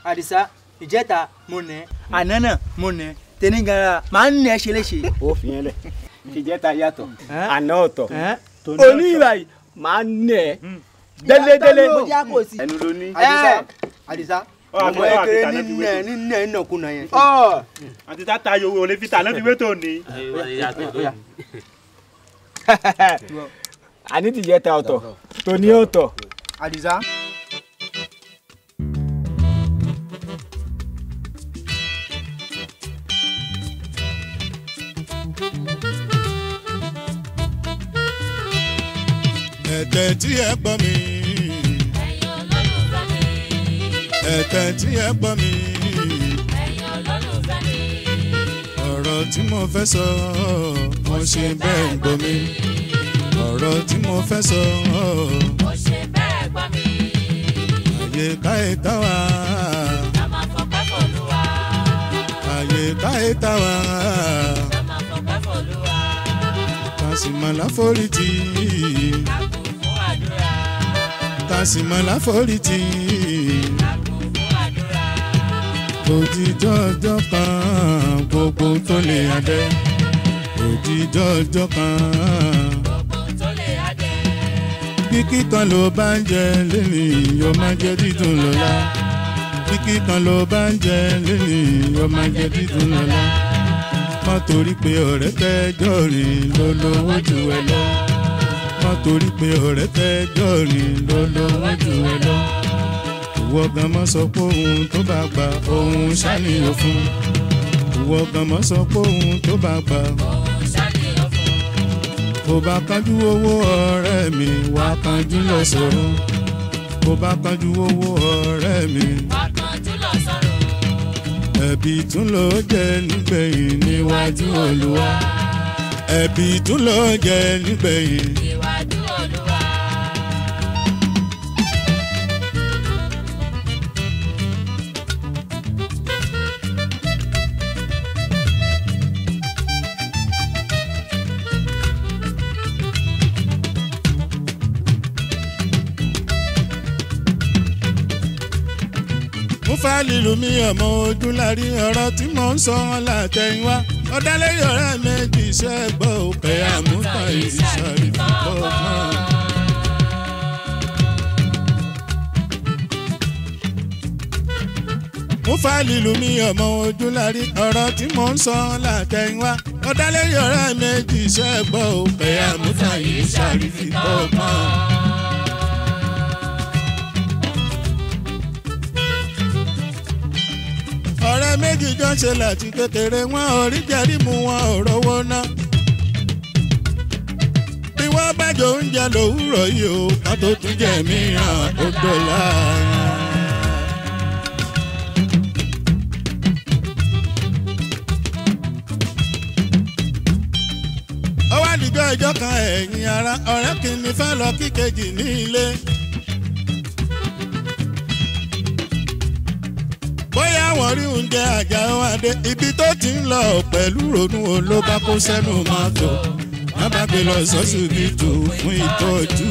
àdìsá ìjẹta mo nẹ àná náà mo nẹ tẹni gara màá ń nẹ ṣeléṣe. ó fi yẹn lẹ ìjẹta yàtọ̀ Ẹ́? àná ọ̀tọ̀ Ẹ́? òní ìbàyí máa ń nẹ délédélé Ìyàtọ̀ ló já kò sí. ẹnu ló ní. àdìsá àdìsá Ọ, ọmọ àti- ẹkẹrẹ àti- àti- nínú ẹ nínú ẹ nàkúnà yẹn. àti tá tayo owó olè fi tà náà fi wé tó ní. àní tìjẹta ọ̀tọ̀ tòní ọ̀tọ̀. àdìsá. ẹ̀tẹ̀ tí ẹ gbọ́ mi. ẹ̀tẹ̀ tí ẹ gbọ́ mi. ọ̀rọ̀ tí mo fẹ́ sọ mo ṣe bẹ́ẹ̀ ń gbọ́ mi. ọ̀rọ̀ tí mo fẹ́ sọ àyè káyé táwa. àyè káyé táwa. kásìmọ̀lá forítì. kásìmọ̀lá forítì. òjijọ́ ọjọ́ kan gbogbo tó lè adé. òjijọ́ ọjọ́ kan. kíkí kan ló bá ń jẹ lẹ́nìí yóò máa jẹ dídùn lọ́la. kíkí kan ló bá ń jẹ lẹ́nìí yóò máa jẹ dídùn lọ́la. má torí pé ọ̀rẹ́ tẹ́jọ́ rìn ló lówó jù ẹ lọ. má torí pé ọ̀rẹ́ tẹ́jọ́ rìn ló lówó jù ẹ lọ. ìwọ gan mọ́ sọ pé ohun tó bá gbà ohun ṣàníyàn fún. ìwọ gan mọ́ sọ pé ohun tó bá gbà bó bá kánjú owó ọ̀rẹ́ mi wá kánjú lọ sọ̀rọ̀ bó bá kánjú owó ọ̀rẹ́ mi ẹ̀bí tún ló jẹ́ nígbẹ̀yìn níwájú olúwa ẹ̀bí tún ló jẹ́ nígbẹ̀yìn. mo fẹ́ lílu mi ọmọ ojú lárí ọ̀rọ̀ tí mò ń sọ wọn látẹ̀yìnwá ọ̀dálẹ́yìn ọ̀rẹ́ méjì iṣẹ́ gbọ́ òpè àmúta ìṣàrí fúnpọ̀ mọ́. mo fẹ́ lílu mi ọmọ ojú lárí ọ̀rọ̀ tí mò ń sọ wọn látẹ̀yìnwá ọ̀dálẹ́yìn ọ̀rẹ́ méjì iṣẹ́ gbọ́ òpè àmúta ìṣàrí fúnpọ̀ mọ́. ọ̀rẹ́ méjì jọ ń ṣe láti kékeré wọn ò rí jẹ́rí mu wọn ò rówó ná. bí wọ́n bá jọ oúnjẹ lòwúrọ̀ yìí o ká tó tún jẹ mìíràn ó dọ̀la. ó wá dìjọ́ ìjọ kan ẹ̀yìn ara ọ̀rẹ́ kìíní fẹ́ lọ kí kejì ní ilé. bóyá wọ́n rí oúnjẹ àjà wọn dé ibi tó ti ń lọ pẹ̀lú ronú o ló bá kó sẹ́nu mọ́tò wọ́n bá gbé lọ sọ́sibítù fún ìtọ́jú.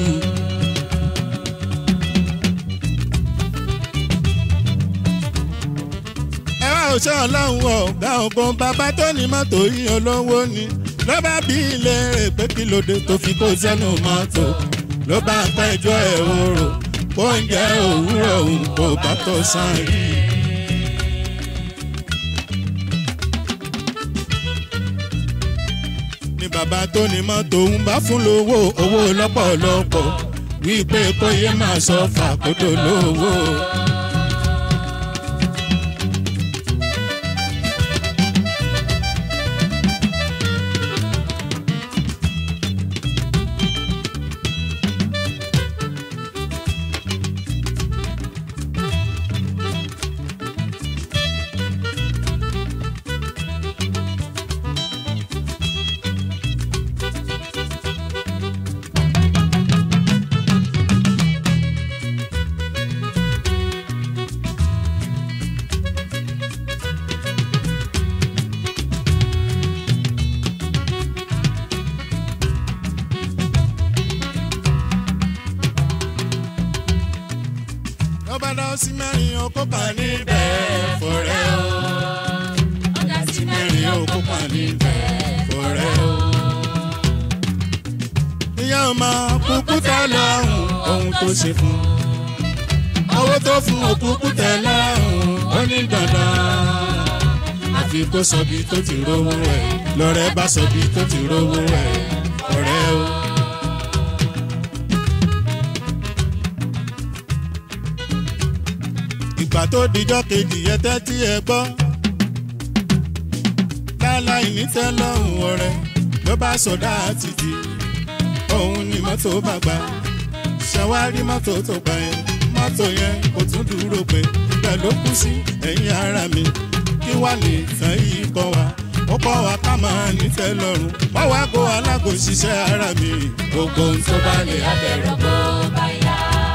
ẹ wá òṣè ọlọ́run ọ̀gá ọ̀gbọ́n bàbá tó ní mọ́tò yìí olówó ni ló bá bí ilé rẹ̀ pé kí ló dé tó fi kó sẹ́nu mọ́tò ló bá pẹ́jọ́ ẹ̀ orò oúnjẹ òwúrọ̀ òun kò bá tó sàn rí. ni bàbá tó ní mọ́tò ń bá fún lówó owó lọ́pọ̀lọpọ̀ wípé kó yé máa sọ fàkótó lówó. lọ́ba dá sí mẹ́rin ọkọ̀ bá níbẹ̀ òkúkú tẹ lọ́rùn ohun tó ṣe fún owó tó fún òkúkú tẹ lọ́rùn ó ní dandan àfi kó sọ bí tó ti rówó rẹ̀ lọ́rẹ́ bá sọ bí tó ti rówó rẹ̀ ọ̀rẹ́ o. ìgbà tó dijọ́ kejì yẹ tẹ́tí ẹ gbọ́ láláì ní tẹ́lọ́rùn ọ̀rẹ́ ló bá sọdá títì òun ni mọ́tò bá gbà ṣàwárí mọ́tò tó gbà yẹn mọ́tò yẹn kò tún dúró pé ibẹ̀ ló kú sí ẹ̀yìn ara mi kí wàá lè tán yìí kọ́ wa ó kọ́ wa ká máa ní tẹ́lọ́rùn wá wá kó alágò ṣiṣẹ́ ara mi gbogbo ohun tó bá lè Abẹ̀rẹ̀ bó bá yá.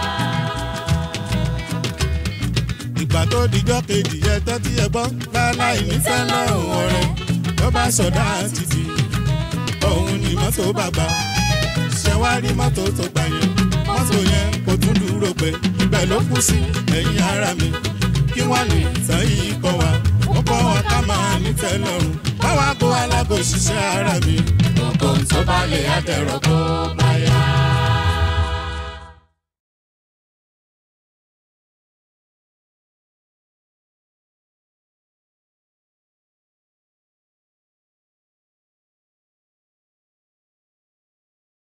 ìgbà tó dijọ́ kejì yẹ tẹ́tí ẹ gbọ́ láláì ní tẹ́lọ́rùn ọ̀rẹ́ ló bá sọdá títì òun ni mọ́tò bàbá ṣẹ̀wárí mọ́tò tó gbà yẹn mọ́tò yẹn kò tún dúró pé ibẹ̀ ló kú sí ẹ̀yìn ara mi kí wọ́n lè tán yìí kọ́ wa ó kọ́ wa ká máa ní tẹ́lọ́rùn báwa kó alágò ṣiṣẹ́ ara mi gbogbo ohun tó bá lè á dẹ̀rọ̀ bó bá yá.